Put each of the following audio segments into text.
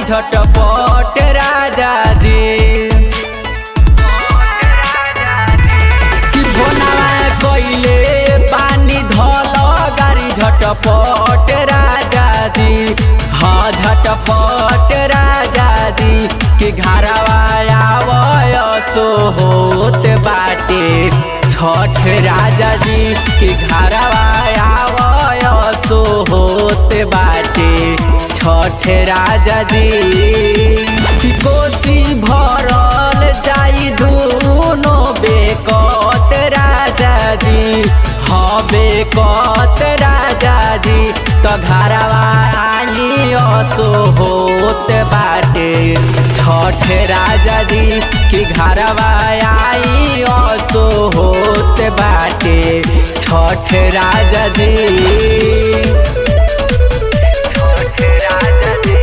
झटपट राजा जी कि भोनावा कइले पानी धल गाड़ी झटपट राजा जी हाँ झटपट राजा जी कि घरवा आवय सो होत बाटे छठ राजा जी कि घरवा आवय सो होत बाटे छठ राजा जी कि कोसी भरल जाई दुनो बेकत राजा जी हबे कत राजा जी त घरवा आली असो होत बाटे छठ राजा जी कि घरवा आई असो होत बाटे छठ राजा जी छठ राजा जी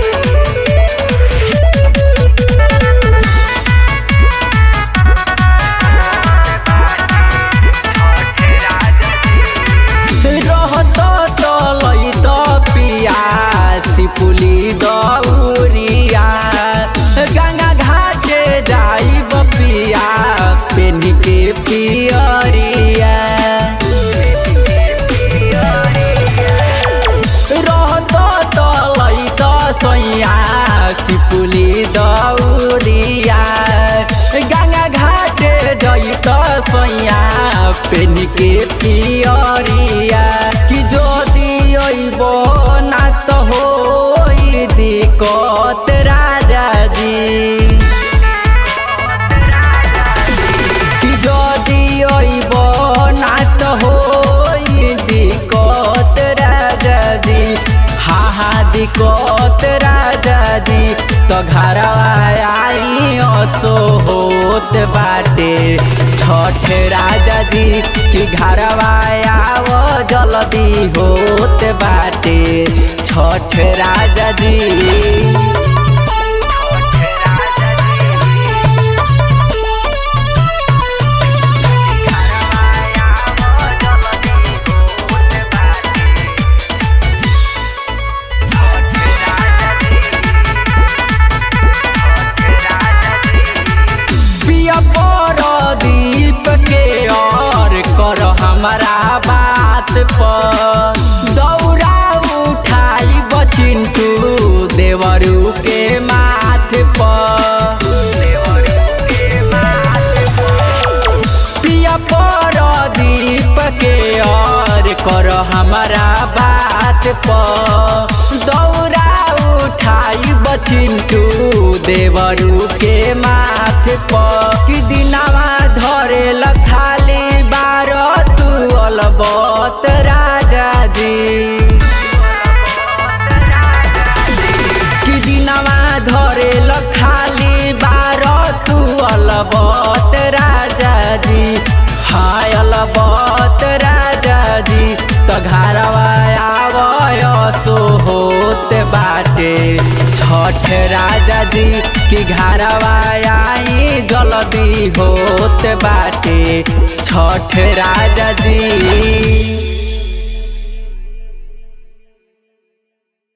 रहत तलैत पियासी पुली दौरिया गंगा घाटे जाइब पिया पेनी के पियरिया रहत तलैत सैया सिपुली दौरिया गंगा घाटे जैत सैया पेनी के पियरिया कि যদি অইব না তো হই দিকত রাজা জি কি যদি অইব না তো হই দিকত রাজা জি হা হা দিকত রাজা জি তো ঘরवा आई असो होत बाटे छठ राजा जी कि घरवा आव जल्दी होत बाटे छठ राजा जी पिया पर दीप के और कर हमारा बात पर दौड़ा उठाई बचिंटू देवरू के माथ पर पिया पर दीप के और कर हमारा बात पर दौड़ा उठाई बचिंटू देवरू के माथ पर कि दिनावा धरे लखाली बार तू अलबत राजा जी कि दिनावा धरे लखाली बार तू अलबत राजा जी हाय अलबत राजा जी त घरवा आवय सो होत बाटे छठ राजा जी कि घरवा आई जल्दी होत बाटे छठ राजा जी